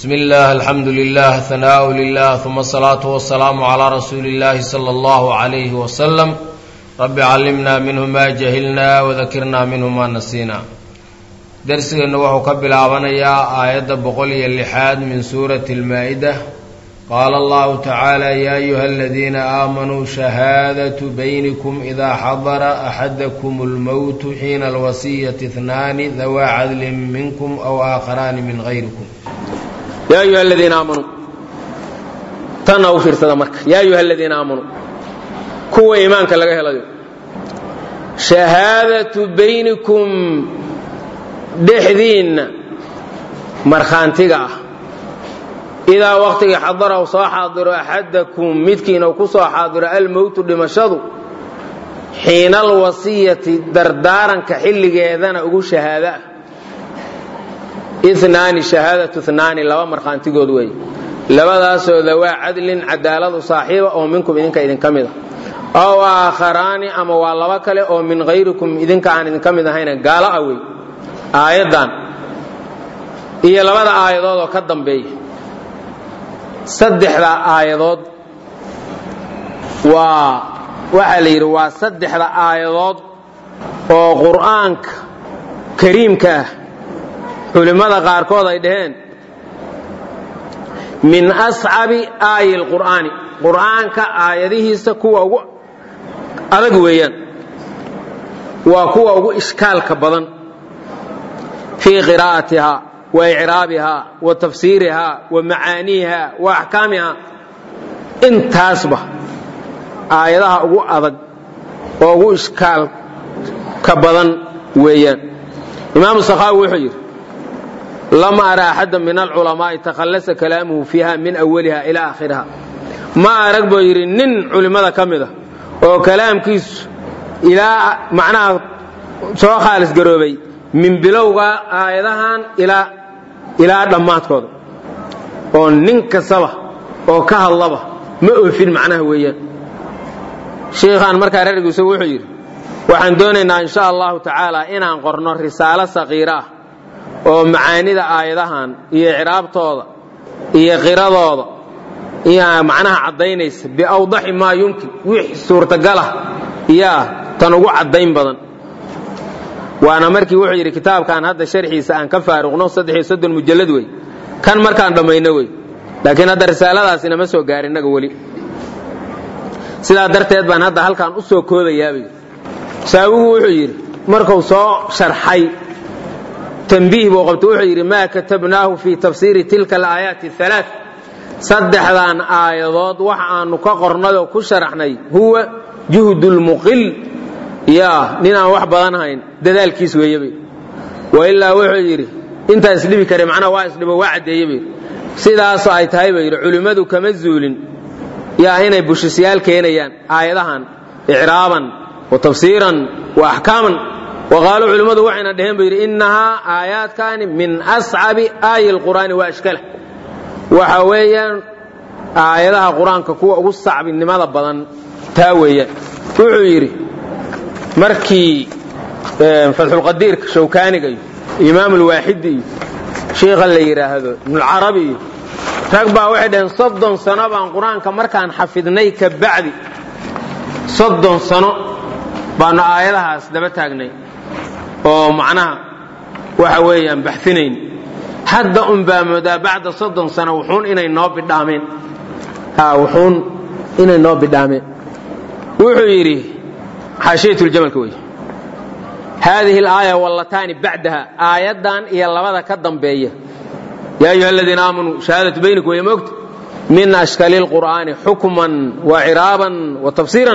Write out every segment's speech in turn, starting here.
bsmi اllah alxamdu lilah hanaaءu lilah uma asalaatu wasalaamu calaa rasuuli اllahi salى اllahu عalayhi wasalam rabbi callimna minhu ma jahilna wadakirna minhu ma nasiina dersigeennu wuxuu ka bilaabanayaa aayadda boqol iyo lixaad min suurati اlmaa-ida qaala allahu tacaala ya ayuha aladiina aamanuu shahaadatu baynikum idaa xadara axadakum اlmowtu xiina alwasiyati اhnaani dawaa cadlin minkum aw aakharaani min gayrikum yaa ayuha aladiina aamanuu tanna u fiirsada marka yaa ayuha aladiina aamanuu kuwa iimaanka laga helayo shahaadatu baynikum dhexdiinna markhaantiga ah idaa waqtigii xadara u soo xaadiro axadakum midkiina uu ku soo xaadiro almowtu dhimashadu xiina alwasiyati dardaaranka xilligeedana ugu shahaada ah inaani shahaadatu inaani laba markhaantigood weeye labadaasoo dawaa cadlin cadaaladu saaxiiba oo minkum idinka idinka mid a ow aakharaani ama waa laba kale oo min hayrikum idinka aan idinka mid ahayna gaalo ah wey aayaddan iyo labada aayadood oo ka dambeeya saddexda aayadood waa waxaa la yidhi waa saddexda aayadood oo qur'aanka kariimka ah culimmada qaarkood ay dhaheen min ascabi aayi lqur'aani qur'aanka aayadihiisa kuwa ugu adag weeyaan waa kuwa ugu ishkaalka badan fii qiraa'atiha wa icraabiha wa tafsiiriha wa macaaniiha wa axkaamiha intaasba aayadaha ugu adag oo ugu ishkaalka badan weeyaan imaamu sakhaawi wuxuu yidhi lama ara axada min alculamaai takhallasa kalaamuhu fiiha min awaliha ilaa aakhiriha ma arag buu yidhi nin culimmada ka mid a oo kalaamkiisu ilaa macnaha soo khaalis garoobay min bilowga aayadahan ilaa dhammaadkooda oo nin kastaba oo ka hadlaba ma oofin macnaha weeyaan shiikhaan markaa rargiisu wuxuu yidhi waxaan doonaynaa insha allahu tacaala inaan qorno risaalo saqiira ah oo macaanida aayadahan iyo icraabtooda iyo qiradooda iyo macnaha caddaynaysa biawdaxi maa yumkin wix suurtagalah yaa tan ugu caddayn badan waana markii wuxuu yidhi kitaabkan hadda sharxiisa aan ka faaruqno saddexiyo soddon mujallad wey kan markaan dhammayno wey laakiin hadda risaaladaas inama soo gaar innaga weli sidaa darteed baan hadda halkaan u soo koodayaabay saawigu wuxuu yidhi markuu soo sharxay tanbiih buu qabta wuxuu yidhi maa katabnaahu fii tafsiiri tilka alaayaati alaa saddexdan aayadood waxa aanu ka qornayoo ku sharaxnay huwa juhdulmuqil yaa ninaan wax badan hayn dadaalkiis weeyebay wailaa wuxuu yidhi intaa isdhibi kare macnaha waa isdhibo waa caddeeyebay sidaasoo ay tahay buu yidhi culimmadu kama zuulin yaa inay bushisyaal keenayaan aayadahan icraaban wa tafsiiran wa axkaaman waqaaluu culimmadu waxayna dheheen buu yidhi innahaa aayaadkaani min ascabi aayi lqur'aani wa ashkala waxa weeyaan aayadaha qur-aanka kuwa ugu sacbinimada badan taa weeyaan wuxuu yidhi markii fatxulqadiirka shawkaaniga iyo imaam ulwaaxidi iyo shiikha la yidhaahdo ibnulcarabi iyo rag baa waxay dhaheen soddon sano baan qur-aanka markaan xafidnay ka bacdi soddon sano baanu aayadahaas daba taagnay oo macnaha waxa weeyaan baxinayn hadda un baa moodaa bacda soddon sano wuxuun inay noo bidhaameen wuxuun inay noo bidhaameen wuxuu yidhi xaashiyatuljamalka wey haadihi alaaya wallataani bacdaha aayaddan iyo labada ka dambeeya yaa ayuha aladiina aamanuu shahaadatu baynikum way moogta min ashkali lqur'aani xukman wa ciraaban wa tafsiiran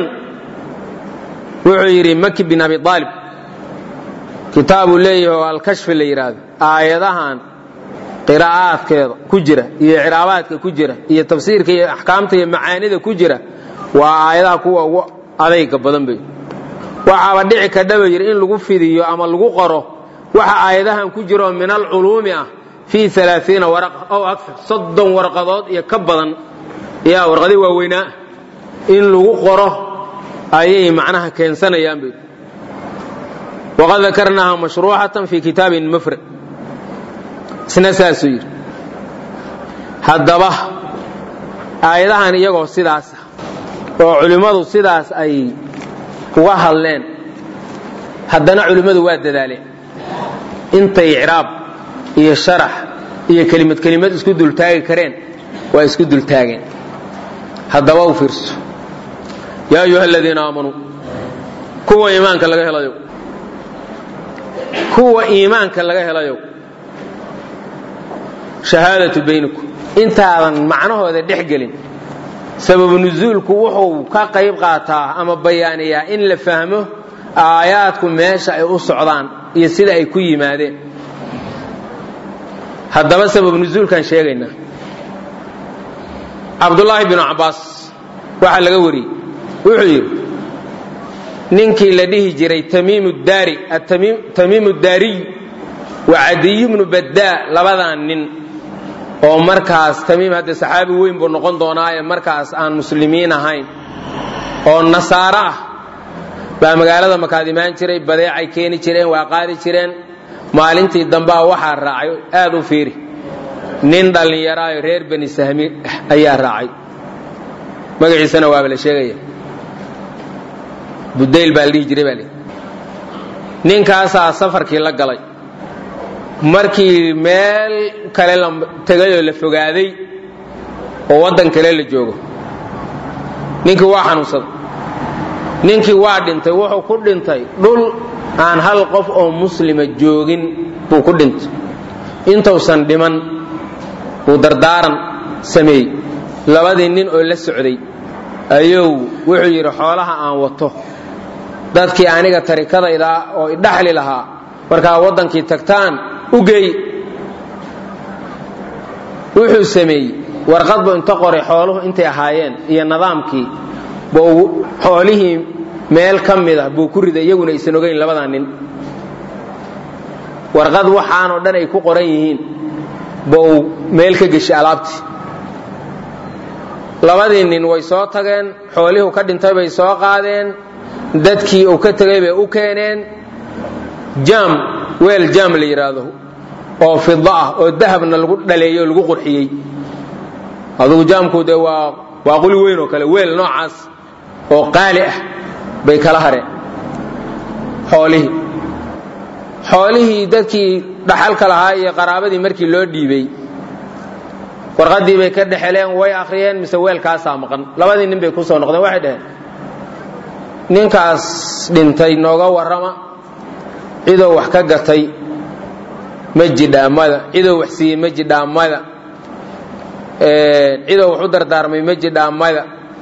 wuxuu yidhi maki bin abi aalib kitaabuu leeyahay oo alkashfi la yidhaahdo aayadahan qiraa'aadkeeda ku jira iyo icraabaadka ku jira iyo tafsiirka iyo axkaamta iyo macaanida ku jira waa aayadaha kuwa ugu adayga badan bay waxaaba dhici kadhaba yidhi in lagu fidiyo ama lagu qoro waxa aayadahan ku jiraoo min alculuumi ah fii alaaiina waraqa ow akar soddon warqadood iyo ka badan yaa warqadii waaweynaa in lagu qoro ayay macnaha keensanayaan bay waqad dakarnaaha mashruucatan fii kitaabin mufrad isna saasuu yidhi haddaba aayadahan iyagoo sidaasa oo culimmadu sidaas ay uga hadleen haddana culimmadu waa dadaaleen intay icraab iyo sharax iyo kelimad kelimad isku dultaagi kareen waa isku dultaageen haddaba u fiirso yaa ayuha aladiina aamanuu kuwa iimaanka laga helayo kuwa iimaanka laga helayo shahaadatu baynikum intaadan macnahooda dhex gelin sababu nusuulku wuxuu ka qayb qaataa ama bayaaniyaa in la fahmo aayaadku meesha ay u socdaan iyo sida ay ku yimaadeen haddaba sababu nusuulkaan sheegaynaa cabdulaahi binu cabbaas waxaa laga wariyey wuxuu yidhi ninkii la dhihi jiray tamiimu daariy wa cadiy bnu baddaa labadan nin oo markaas tamiim hadde saxaabi weyn buu noqon doonaaye markaas aan muslimiin ahayn oo nasaaro ah baa magaalada makaad imaan jiray badeecay keeni jireen waa qaadi jireen maalintii dambea waxaa raacay aad u fiiri nin dhallinyaraayo reer bani sahmi ayaa raacay magaciisana waaba la sheegaya budayl baa la dhihi jiray baa ninkaasaa safarkii la galay markii meel kale la tegayoo la fogaaday oo waddan kale la joogo ninkii waa xanuunsaday ninkii waa dhintay wuxuu ku dhintay dhul aan hal qof oo muslima joogin buu ku dhintay intuusan dhiman buu dardaaran sameeyey labadii nin oo la socday ayuu wuxuu yidhi xoolaha aan wato dadkii aniga tarikadayda oo idhaxli lahaa markaa waddankii tagtaan u geey wuxuu sameeyey warqad buu inta qoray xooluhu intay ahaayeen iyo nidaamkii buu xoolihii meel ka mid ah buu ku riday iyaguna aysan ogayn labadaa nin warqad waxaanoo dhan ay ku qoran yihiin buu meel ka geshay alaabtii labadii nin way soo tageen xoolihuu ka dhintay bay soo qaadeen dadkii uu ka tegay bay u keeneen jaam weel jaam la yidhaahdo oo fida ah oo dahabna lagu dhaleeyey oo lagu qurxiyey adugu jaamku dee waa waa quli weyn oo kale weel noocaas oo qaali ah bay kala hareen xoolihii xoolihii dadkii dhaxalka lahaa iyo qaraabadii markii loo dhiibey warqaddii bay ka dhexeleen way akhriyeen mise weelkaasaa maqan labadii nin bay ku soo noqdeen waxay dhaheen ninkaas dhintay nooga warrama cidoo wax ka gatay ma jidhaamada cidoo wax siiyey ma jidhaamada cidoo wax u dardaarmay ma jidhaamada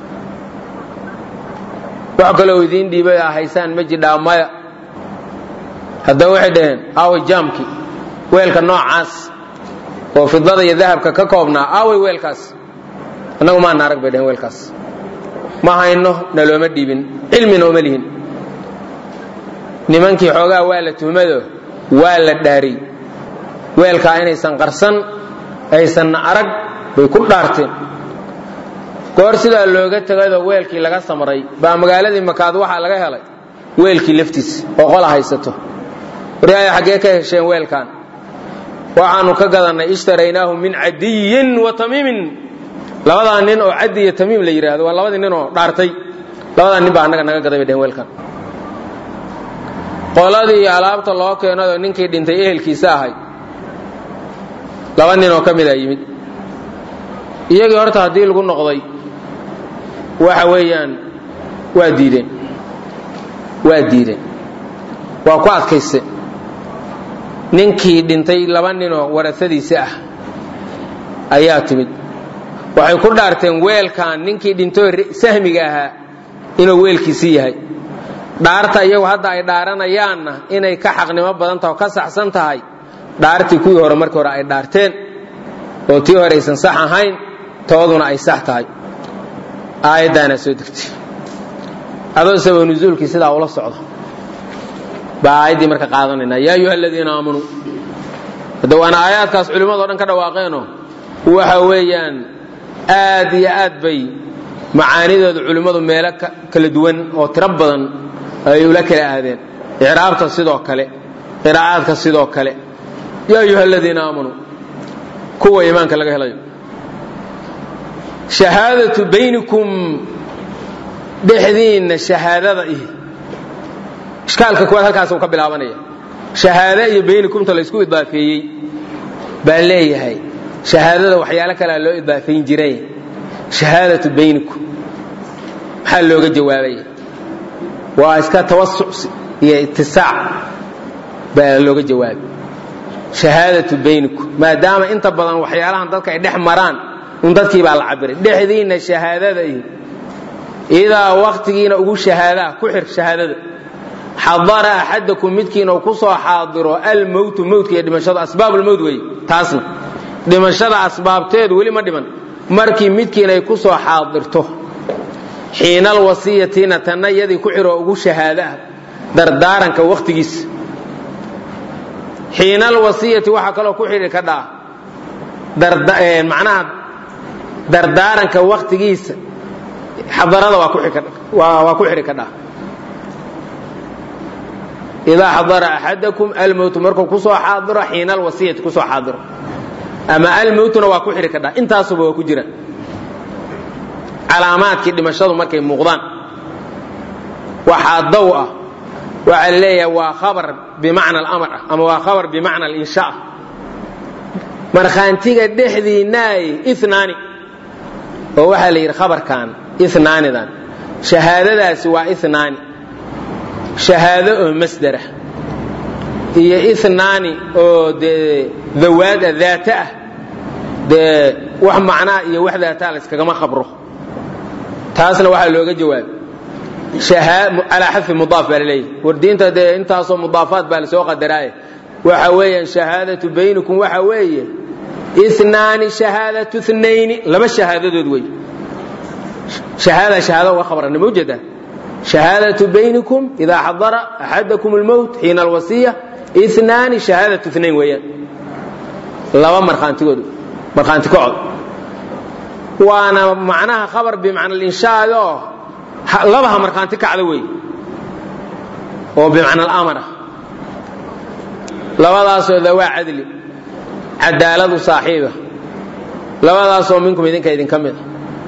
wax kaloo idiin dhiibay aa haysaan ma jidhaamada haddaba waxay dhaheen aaway jaamkii weelka noocaas oo fidada iyo dahabka ka koobnaa aaway weelkaas annagu maana arag bay dhaheen weelkaas ma hayno nalooma dhiibin cilmina uma lihin nimankii xoogaa waa la tuhmado waa la dhaariy weelkaa inaysan qarsan aysanna arag bay ku dhaarteen goor sidaa looga tegayoo weelkii laga samray baa magaaladii makaad waxaa laga helay weelkii laftiisa oo qola haysato waryaaya xaggee ka hesheen weelkan waxaanu ka gadannay ishtaraynaahu min cadiyin wa tamiimin labadaa nin oo cadi iyo tamiim la yidhaahdo waa labadii nin oo dhaartay labadaa nin baa annaga naga gaday bay dheheen weelkan qoladii alaabta loo keenayoo ninkii dhintay ehelkiisa ahay laba nin oo ka mida yimid iyagii horta haddii lagu noqday waxa weeyaan waa diideen waa diideen waa ku adkayse ninkii dhintay laba ninoo warasadiisa ah ayaa timid waxay ku dhaarteen weelkan ninkii dhintoo sahmiga ahaa inuu weelkiisii yahay dhaarta iyagu hadda ay dhaaranayaanna inay ka xaqnimo badan taha oo ka saxsan tahay dhaartii kuwii hore markii hore ay dhaarteen oo tii hore aysan sax ahayn tooduna ay sax tahay aayaddaanaa soo degtay adoo sabab nusuulkii sidaa ula socdo baa aayaddii marka qaadanayna yaa ayuha aladiina aamanuu hadda waana aayaadkaas culimmadao dhan ka dhawaaqeenoo waxa weeyaan aad iyo aad bay macaanidooda culimmadu meelo kala duwan oo tiro badan ay ula kala aadeen icraabta sidoo kale qiraa'aadka sidoo kale yaa ayuha aladiina aamanuu kuwa iimaanka laga helayo shahaadatu baynikum dhexdiinna shahaadada ihi ishkaalka kuwaad halkaasuu ka bilaabanaya shahaado iyo baynikumta laysku idaafeeyey baa leeyahay shahaadada waxyaalo kalea loo idaafayn jiray shahaadatu baynikum maxaa looga jawaabaya waa iska tawasuc iyo itisaac baa looga jawaabay shahaadatu baynikum maadaama inta badan waxyaalahan dadka ay dhex maraan un dadkii baa la cabiray dhexdiinna shahaadada iyo idaa waktigiina ugu shahaadaa ku xir shahaadada xadara axadakum midkiina uu ku soo xaadiro almowtu mowtka iyo dhimashada asbaabulmowt wey taasna dhimashada asbaabteedu weli ma dhiman markii midkiina ay ku soo xaadirto xiinal wasiyatina tanna iyadii ku xiroo ugu shahaada ah dardaaranka wakhtigiisa xiinal wasiyati waxaa kaloo ku xidhi ka dhaa macnaha dardaaranka wakhtigiisa xadarada waa ku xidhi ka dhaa idaa xadara axadakum almowtu markuu kusoo xaadiro xiina alwasiyati kusoo xaadiro ama almowtuna waa ku xidhi ka dhaa intaasuba waa ku jira calaamaadkii dhimashadu markay muuqdaan waxaa daw ah waxaa la leeyahay waa khabar bimacna alamar ah ama waa khabar bimacna alinsha ah markhaantiga dhexdiinaaye inaani oo waxaa la yidhi khabarkan inaanidan shahaadadaasi waa inaani shahaado oo masdera iyo inaani oo dee dawaada daata ah dee wax macnaa iyo wax daataa la yskagama khabro taasna waxaa looga jawaabay calaa xadfi mudaaf baa laleeyahy wardiinta dee intaasoo mudaafaat baa lasoo qadaraaye waxa weeyaan shahaadatu baynikum waxa weeye inaani shahaadatu nayni laba shahaadadood wey shahaada shahaada uga khabarana ma ujeedaa shahaadatu baynikum idaa xadara axadakum almowt xiina alwasiya inaani shahaadatu nayn weeyaan laba markhaantigood markhaanti kacod waana macnaha khabar bimacna alinshaad oo labaha markhaanti kacda wey oo bimacna alamar ah labadaasoo dawaa cadli cadaaladu saaxiiba labadaasoo minkum idinka idinka mid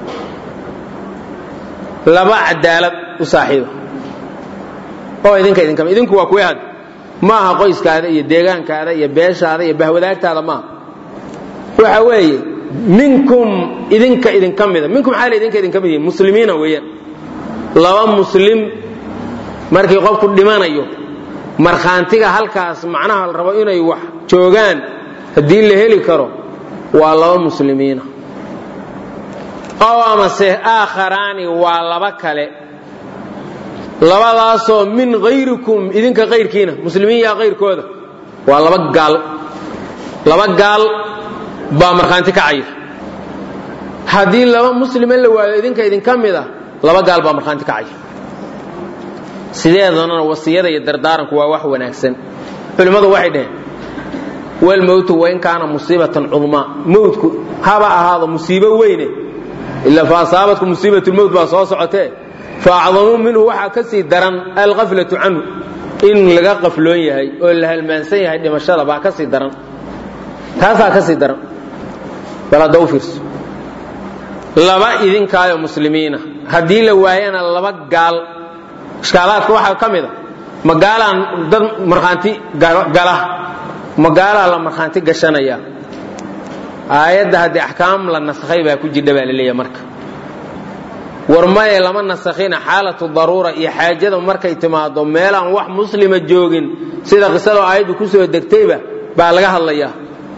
a laba cadaalad u saaxiiba oo idinka idinka mid idinku waa kuwii had ma aha qoyskaada iyo deegaankaada iyo beeshaada iyo bahwadaagtaada maaha waxa weeye minkum idinka idinka mida minkum xaal idinka idinka mid yihin muslimiina weeyaan laba muslim markii qofku dhimanayo markhaantiga halkaas macnaha la rabo inay wax joogaan haddii la heli karo waa laba muslimiina oo amase aakharaani waa laba kale labadaasoo min hayrikum idinka kayrkiina muslimiin yaa kayrkooda waa laba gaal laba gaal baa markhaanti kacaya haddii laba muslima la waayo idinka idinka mid a laba gaal baa markhaanti kacaya sideedanana wasiyada iyo dardaaranku waa wax wanaagsan culimmadu waxay dhaheen walmowtu wain kaana musiibatan cudmaa mowtku haba ahaado musiibo weyne ila fa asaabatku musiibatulmowt baa soo socotee fa acdamuu minhu waxaa ka sii daran alqaflatu canhu in laga qafloon yahay oo la halmaansan yahay dhimashada baa ka sii daran taasaa ka sii daran bal hadda u fiirso laba idinkaayo muslimiina haddii la waayana laba gaal ishkaalaadka waxaa ka mid a magaalaan dad markhaanti gala magaalaa la markhaanti gashanaya aayadda haddii axkaam la nasakhay baa ku jidha baa la leeyahay marka war maye lama nasakhina xaalatu daruura iyo xaajada markay timaado meelaan wax muslima joogin sida qisadoo aayaddu ku soo degtayba baa laga hadlayaa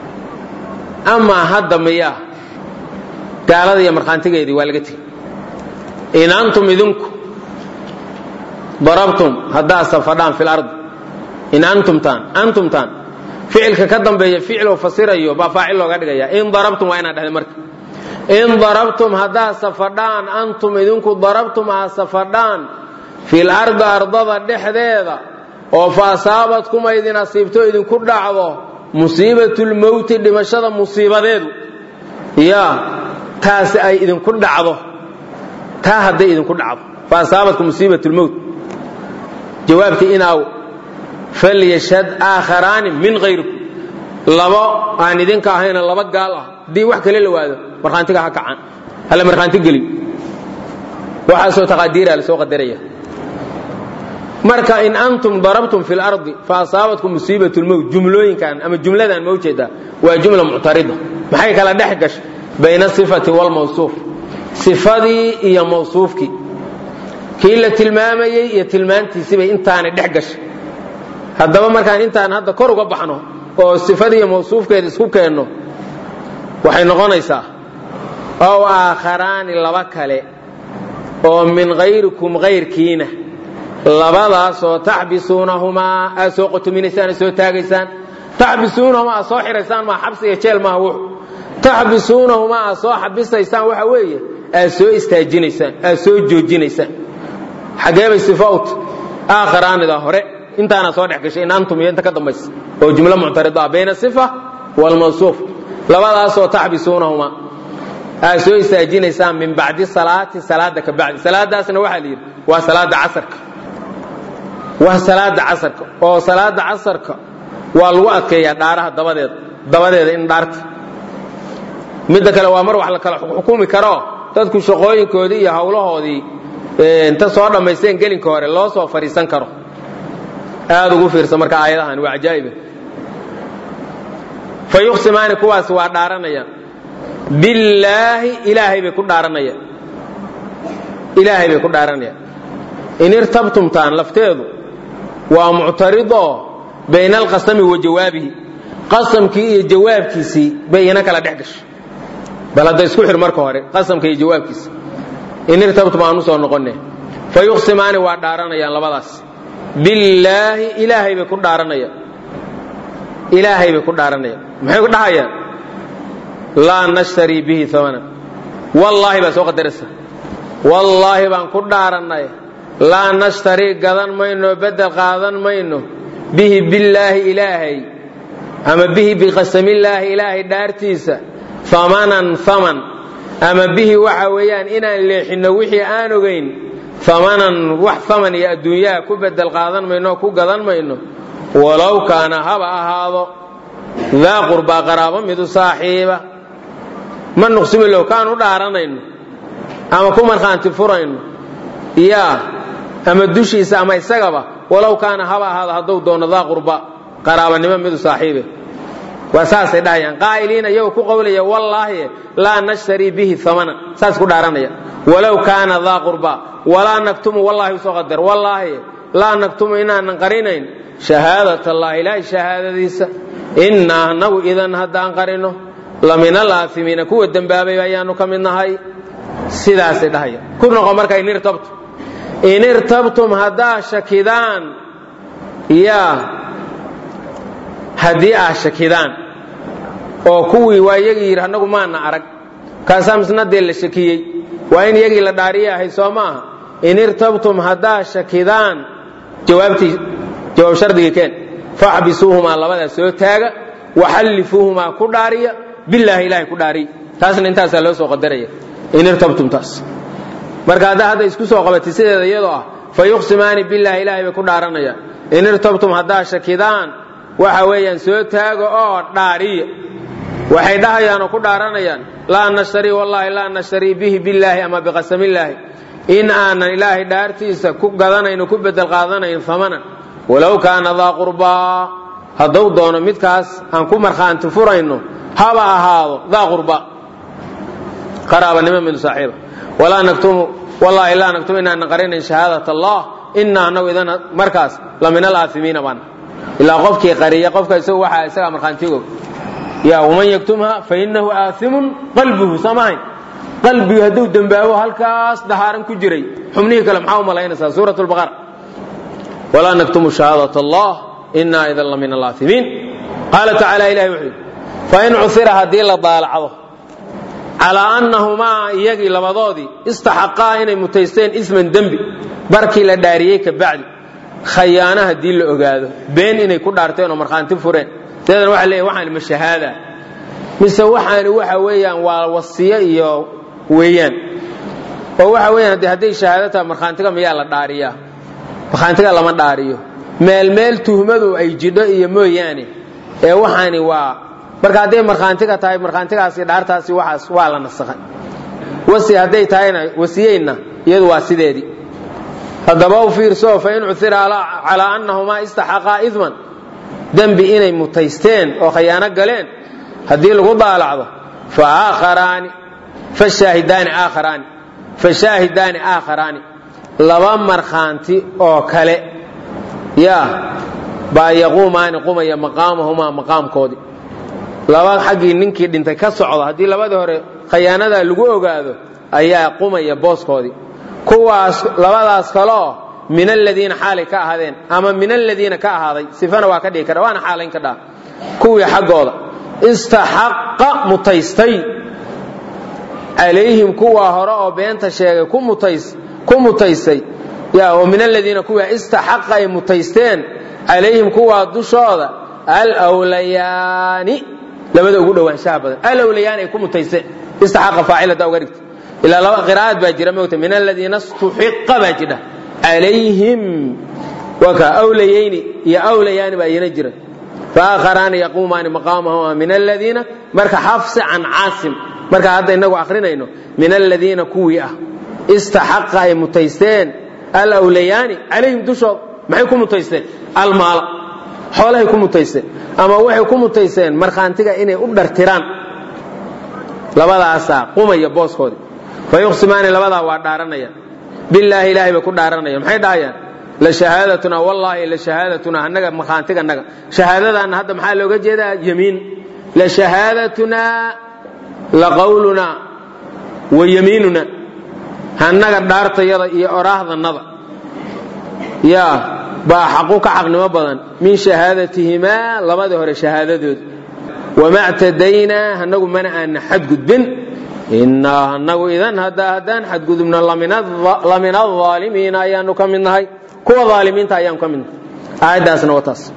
amaa hadda miyaa gaalada iyo markhaantigeedii waa laga tegey in antum idinku darabtum haddaad safadhaan fi lardi in antumtaan antumtaan ficilka ka dambeeya ficiloo fasirayo baa faacil looga dhigaya in darabtum waa inaad dhahda marka in darabtum haddaad safadhaan antum idinku darabtum aad safadhaan fil ardi ardada dhexdeeda oo fa asaabatkum ay idin asiibto idinku dhacdo musiibatulmowti dhimashada musiibadeedu ya taas ay idinku dhacdo taa hadday idinku dhacdo fa asaabatkum musiibatulmowt jawaabkii inaaw falyashhad aakharaani min hayrikum labo aan idinka ahayna laba gaal ah haddii wax kale la waado markhaantiga ha kacan hala markhaanti geli waxaasoo taqaadiira la soo qadaraya marka in antum darabtum fi lardi fa asaabatkum musiibat lmowt jumlooyinkan ama jumladan ma ujeedaa waa jumla muctarida maxay kala dhex gashay bayna asifati waalmawsuuf sifadii iyo mawsuufkii kii la tilmaamayey iyo tilmaantiisibay intaanay dhex gashay haddaba markaan intaan hadda kor uga baxno oo sifadii iyo mawsuufkeeda isku keenno waxay noqonaysaa ow aakharaani laba kale oo min hayrikum hayrkiina labadaasoo taxbisuunahumaa aad soo qotuminaysaan soo taagaysaan taxbisuunahumaa aad soo xiraysaan maa xabsi iyo jeel maaha wuxu taxbisuunahumaa aad soo xabisaysaan waxa weeye aad soo istaajinaysaan aad soo joojinaysaan xageebay sifowt aakharaanida hore intaana soo dhex gashay in antum iyo inta ka dambaysa oo jumlo muctarida ah bayna sifa waalmawsuuf labadaasoo taxbisuunahumaa aad soo istaajinaysaan min bacdi salaati salaada ka bacdi salaadaasna waxaa la yidhi waa salaada casarka waa salaada casarka oo salaada casarka waa lagu adkeeyaa dhaaraha dabadeeda dabadeeda in dhaarta midda kale waa mar wax la kala xukumi karo dadku shaqooyinkoodii iyo hawlahoodii inta soo dhammaysteen gelinka hore loo soo fadhiisan karo aad ugu fiirsa marka aayadahan waa cajaa'iba fa yuqsimaani kuwaas waa dhaaranayaan billaahi ilaahay bay ku dhaaranayaan ilaahay bay ku dhaaranayaan in irtabtumtaan lafteedu waa muctaridoo bayna alqasami wa jawaabihi qasamkii iyo jawaabkiisii bay ina kala dhex gashay bal hadda isku xir marka hore qasamka iyo jawaabkiisa in irtabtum aan u soo noqonne fa yuqsimaani waa dhaaranayaan labadaas billaahi ilaahay bay ku dhaaranayaan ilaahay bay ku dhaaranayaan maxay ku dhahayaan laa nashtarii bihi amanan wallaahi baa soo qadaraysa wallaahi baan ku dhaarannay laa nashtarii gadan mayno bedel qaadan mayno bihi billaahi ilaahay ama bihi biqasamillaahi ilaahay dhaartiisa amanan aman ama bihi waxa weeyaan inaan leexinno wixii aan ogayn amanan wax aman iyo adduunyaha ku bedel qaadan mayno ku gadan mayno walow kaana haba ahaado daa qurbaa qaraabo midu saaxiiba ma nuqsimi low kaan u dhaaranayno ama ku markhaanti furayno yaa ama dushiisa ama isagaba walow kaana haba ahaado hadduu doono daa qurba qaraabanimo midu saaxiibe waa saasay dhahayaan qaa'iliina iyagoo ku qowlaya wallaahi laa nashtarii bihi amanan saas ku dhaaranaya walow kaana daa qurba walaa naktumu wallahi usoo qadar wallaahi laa naktumu inaanan qarinayn shahaadat allah ilaahay shahaadadiisa innaa anagu idan haddaan qarino la min alaafimiina kuwa dembaabay ayaanu ka mid nahay sidaasay dhahaya ku noqo marka in irtabtum in irtabtum haddaa shakidaan yaa haddii aa shakidaan oo kuwii waa iyagii yidhi annagu maana arag kaasaa misnadee la shakiyey waa in iyagii la dhaariye ahay soo maaha in irtabtum haddaa shakidaan jawaabtii jawaab shardigii keen faxbisuuhumaa labadaas soo taaga waxallifuuhumaa ku dhaariya bilaahi ilahay ku dhaariy taasna intaasaa loo soo qadaraya in irtabtum taas marka haddaa hadda isku soo qabatay sideeda iyadoo ah fa yuqsimaani bilaahi ilahay bay ku dhaaranayaan in irtabtum haddaa shakidaan waxa weeyaan soo taaga oo dhaariya waxay dhahayaan oo ku dhaaranayaan laa nashtarii wallaahi laa nashtarii bihi billaahi ama biqasamillaahi in aanan ilaahay dhaartiisa ku gadanayn ku bedel qaadanayn amanan walow kaana daa qurbaa hadduu doono midkaas aan ku markhaanti furayno haba ahaado daa qurba qaraabanimo min saaxiiba walaa naktumu wallaahi laa naktumu inaanan qarinayn shahaadat allah inaa anagu idan markaas la min alaafimiina baan ilaa qofkii qariya qofka isagu waxaa isagaa markhaantigoog ya waman yaktumha fa inahu aaimun qalbuhu samahayn qalbigu hadduu dembaabo halkaas dahaaran ku jiray xubnihii kale maxaa u malaynaysaa suurat lbaqara walaa naktumu shahaadat allah inaa idan la min alaafimiin qaala tacaala ilahi wuxuu yidhi fain cusira haddii la daalacdo calaa annahumaa iyagii labadoodii istaxaqaa inay mutaysteen isman dembi barkii la dhaariyey ka bacdi khayaana haddii la ogaado been inay ku dhaarteen oo markhaanti fureen sideedana waxa leeyahy waxaan ma shahaada mise waxaani waxa weeyaan waa wasiyo iyo weeyaan oo waxa weeyaan de hadday shahaado tahay markhaantiga miyaa la dhaariyaa markhaantiga lama dhaariyo meel meel tuhmadu ay jidho iyo mooyaane ee waxaani waa marka hadday markhaantiga tahay markhaantigaasi dhaartaasi waxaas waa la nasakhay wasi hadday tahayna wasiyeynna iyadu waa sideedii haddaba u fiirso fain cuira calaa annahumaa istaxaqaa idman dembi inay mutaysteen oo khayaano galeen haddii lagu daalacdo faaakharaani fashaahidaani aakharaani fashaahidaani aakharaani laba markhaanti oo kale yaa baa yaquumaani qumaya maqaamahumaa maqaamkoodii laba xaggii ninkii dhintay ka socda haddii labadii hore khayaanadaa lagu ogaado ayaa qumaya booskoodii kuwaas labadaas kaleo min aladiina xaalay ka ahaadeen ama min aladiina ka ahaaday sifana waa ka dhigi kara waana xaalayn ka dhaa kuwii xaggooda istaxaqa mutaystay calayhim kuwa hore oo beenta sheegay ku mutaystay ya oo min aladiina kuwii istaxaqa ay mutaysteen calayhim kuwaa dushooda alwlayaani labada ugu dhowaanshaha badan alwlayaani ay ku mutaysteen istaxaqa faacil haddaa uga dhigta ilaa laba qiraa'ad baa jira mogta min aladiina istuxiqa baa jidha calayhim waa ka awlayayni iyo awlayaani baa iyana jira faakharaani yaquumaani maqaamahuma min aladiina marka xafsi can caasim marka hadda inagu akrinayno min aladiina kuwii ah istaxaqa ay mutaysteen alawlayaani calayhim dushooda maxay ku mutaysteen almaala xoolahay ku mutaysteen ama waxay ku mutaysteen markhaantiga inay u dhartiraan labadaasaa qumaya booskoodii fayuqsimaani labadaa waa dhaaranayaan bilaahi ilaahay bay ku dhaaranayaan maxay dhahayaan la shahaadatuna wallaahi la shahaadatuna annaga markhaantiga annaga shahaadadaana hadda maxaa looga jeedaa yamiin la shahaadatuna la qawluna wa yamiinuna annaga dhaartayada iyo oraahdannada yaa baa xaqu ka xaqnimo badan min shahaadatihimaa labadii hore shahaadadooda wama ctadaynaa anagu mana aana xadgudbin inaa anagu idan haddaan xadgudubno lamin aalimiina ayaanu ka mid nahay kuwa aalimiinta ayaanu ka mid nahay aayaddaasna waa taas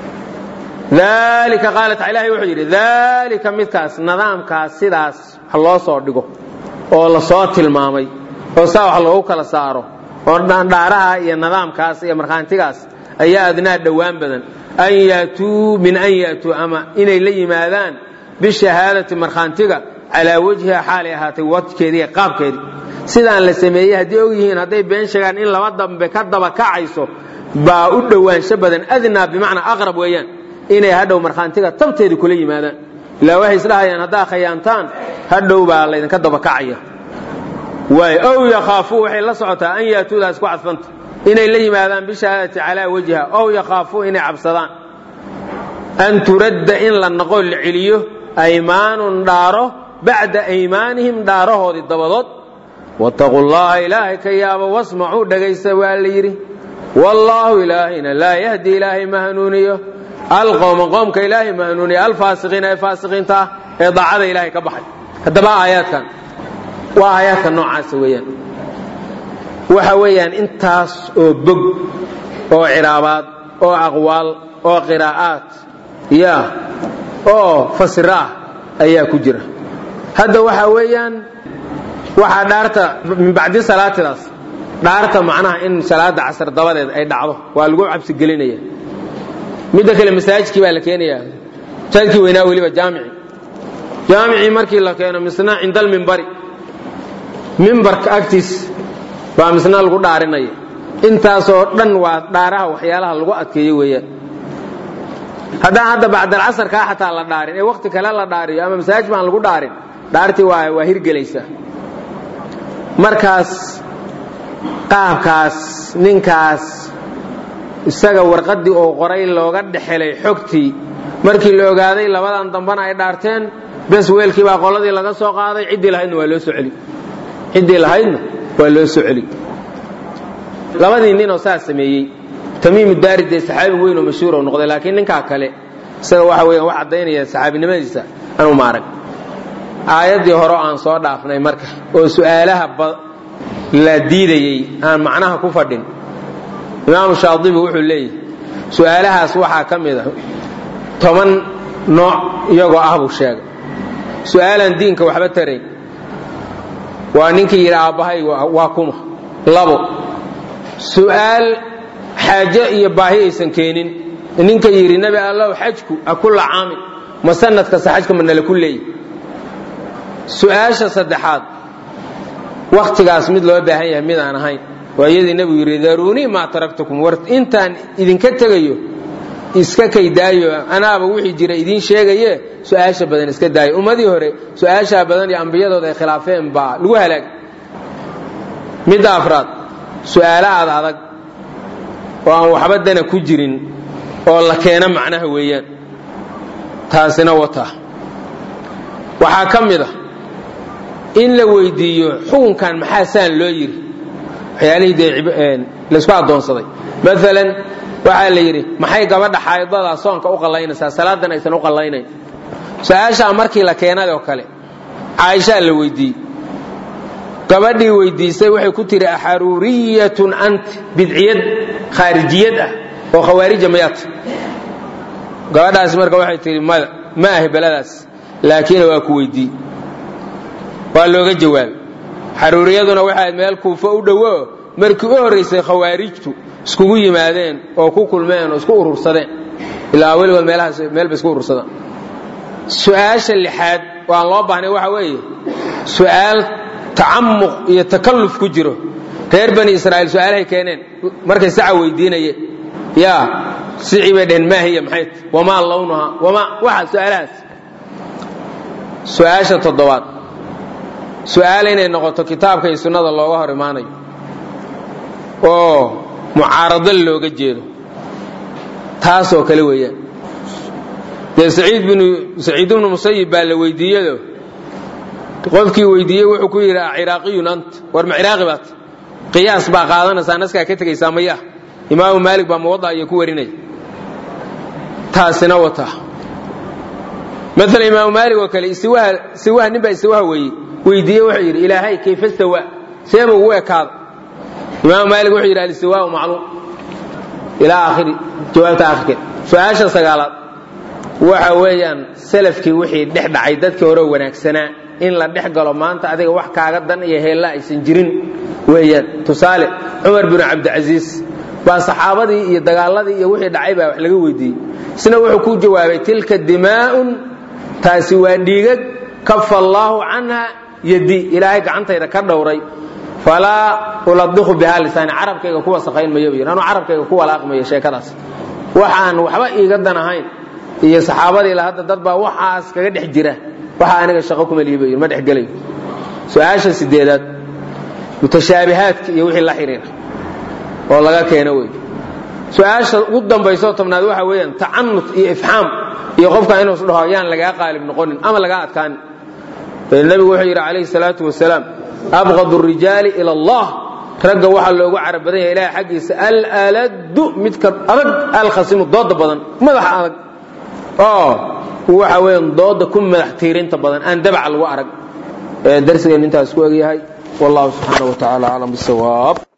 alika qaala taala ilahay wuxuu yidhi daalika midkaas nidaamkaas sidaas wax loo soo dhigo oo lasoo tilmaamay oo saa wax loogu kala saaro oo dhaaraha iyo nidaamkaas iyo markhaantigaas ayaa adnaa dhowaan badan an yaatuu min an yaatuu ama inay la yimaadaan bishahaadati markhaantiga calaa wajhiha xaalay ahaatay wadkeedii qaabkeedii sidaan la sameeyey haddii og yihiin hadday been sheegaan in laba dambe ka daba kacayso baa u dhowaansho badan adnaa bimacnaa aqrab weeyaan inay hadhow markhaantiga tabteedii kula yimaadaan ilaa waxay isdhahayaan haddaa khayaantaan hadhow baa laydinka daba kacaya waay ow yakhaafuu waxay la socotaa an yaatuudaas ku cadfanta inay la yimaadaan bishahaadati calaa wajha ow yakhaafuu inay cabsadaan an turadda in la noqo la celiyo aymaanun dhaaro bacda aymaanihim dhaarahoodii dabadood wattaquu llaha ilaahay ka yaabo wasmacuu dhegaysta waa la yidhi wallaahu ilaahayna laa yahdi ilaahay ma hanuuniyo alqowma qoomka ilaahay ma hanuuniyo alfaasiqiina ee faasiqiinta ah ee daacada ilaahay ka baxay haddaba aayaadkan waa aayaadka noocaasa weeyaan waxa weeyaan intaas oo bog oo ciraabaad oo aqwaal oo qiraa'aad ya oo fasiro ah ayaa ku jira hadda waxa weeyaan waxaa dhaarta min bacdi salaatidaas dhaarta macnaha in salaada casar dabadeed ay dhacdo waa lagu cabsigelinaya midda kale masaajidkii baa la keenayaa masaajidkii weynaa weliba jaamici jaamicii markii la keeno misna cinda almimbari mimbarka agtiis baa misna lagu dhaarinaya intaasoo dhan waa dhaaraha waxyaalaha lagu adkeeyo weeyaan haddaan hadda bacdalcasarkaa xataa la dhaarin ee wakti kale la dhaariyo ama masaajid baan lagu dhaarin dhaartii waa waa hirgelaysaa markaas qaabkaas ninkaas isaga warqaddii oo qoray looga dhexelay xogtii markii la ogaaday labadan dambana ay dhaarteen bes weelkii baa qoladii laga soo qaaday ciddii lahaydna waa loo soo celi ciddii lahaydna waa loo soo celi labadii ninoo saas sameeyey tamiimu daari dee saxaabi weyn oo mashhuur oo noqday laakiin ninkaa kale isaga waxa weeyaan wax caddaynaya saxaabinimadiisa anuu ma arag aayaddii hore aan soo dhaafnay marka oo su'aalaha la diidayey aan macnaha ku fadhin imaamu shaadibi wuxuu leeyahy su'aalahaas waxaa ka mid a toban nooc iyagoo ah buu sheegay su'aalaan diinka waxba tarayn waa ninkii yidhi aabbahay waa kuma labo su'aal xaaje iyo baahi aysan keenin ninka yidhi nebi allow xajku a kulla caamin ma sanad kasta xajka ma nala ku leeyi su'aasha saddexaad wakhtigaas mid loo baahan yahay mid aan ahayn waa iyadii nebigu yidhi daruunii maa taraktukum war intaan idinka tegayo iska kaydaayo anaaba wixii jira idiin sheegaye su-aasha badan iska daayo ummadii hore su-aashaa badan iyo ambiyadooda ay khilaafeen baa lagu halaag midda afraad su-aalo aad adag oo aan waxba dana ku jirin oo la keeno macnaha weeyaan taasina wata waxaa ka mid a in la weydiiyo xukunkan maxaa saan loo yidhi waxyaalihii dee laysku addoonsaday maalan waxaa la yidhi maxay gabadha xaydada soonka u qallaynaysaa salaadan aysan u qallaynayn su-aashaa markii la keenay oo kale caaishaa la weydiiyey gabadhii weydiisay waxay ku tihi axaruuriyatun anti bidciyad khaarijiyad ah oo khawaarija mayaata gabadhaasi marka waxay tihi mada ma ahi beladaas laakiin waa ku weydiiye waa looga jawaabay xaruuriyaduna waxay meel kuufo u dhowo markii u horraysay khawaarijtu iskugu yimaadeen oo ku kulmeen oo isku urursadeen ilaa weligood meelahaas meel bay isku urursadaan su-aasha lixaad waan loo baahnay waxa weeye su-aal tacamuq iyo takalluf ku jiro reer bani israa'iil su-aalahay keeneen markay saca weydiinayeen yaa sicii bay dheheen maahiya maxay wamaa lawnuha wamaa waxa su-aalahaas su-aasha toddobaad su-aal inay noqoto kitaabka iyo sunnada looga hor imaanayo oo mucaarado looga jeedo taasoo kale weeyaan dee saciid binu saciid ibnu musayib baa la weydiiyado qofkii weydiiyey wuxuu ku yidhi ciraaqiyun ant war ma ciraaqi baat qiyaas baa qaadanaysaa naskaa ka tegaysaa maya imaamu maalik baa muwada iyo ku warinaya taasina wata maala imaamu maalik oo kale istiwaha istiwaha nin baa istiwaha weeyey weydiiye wuxuu yidhi ilaahay kayfa stawa seeba ugu ekaada imaamu maalik wuxuu yidhi alistiwaau macluum ilaa aakhiri jawaabta aakhirkeed su-aasha sagaalaad waxa weeyaan salafkii wixii dhex dhacay dadkii hore wanaagsanaa in la dhex galo maanta adiga wax kaaga dan iyo heella aysan jirin weeyaan tusaale cumar binu cabdicasiis baa saxaabadii iyo dagaaladii iyo wixii dhacay baa wax laga weydiiyey isna wuxuu ku jawaabay tilka dimaa'un taasi waa dhiigag kafa allaahu canha yadi ilaahay gacantayda ka dhowray falaa uladiqu bihaa lisaani carabkayga ku wasaqayn mayo yidhi anuu carabkayga ku walaaqmayo sheekadaas waxaan waxba iiga dan ahayn iyo saxaabadii la hadda dad baa waxaas kaga dhex jira waxa aniga shaqo kuma lihiba yidhi ma dhex gelayo su-aasha sideedaad mutashaabihaadka iyo wixii la xidhiira oo laga keeno wey su-aasha ugu dambaysoo tobnaad waxa weeyaan tacanut iyo ifxaam iyo qofka inuu isdhaho yaan lagaa qaalib noqonin ama lagaa adkaanin nabigu wuxuu yidhi calayhi salaatu wasalaam abqad rijaali ila allah ragga waxaa loogu carab badan yahay ilahay xaggiisa alaladu midka adag alkhasimu dooda badan madaxa adag oo waxa weeyaan dooda ku madax tiirinta badan aan dabaca lagu arag darsigeen intaas ku egyahay wallahu subxaana wa tacaala aclam bisawaab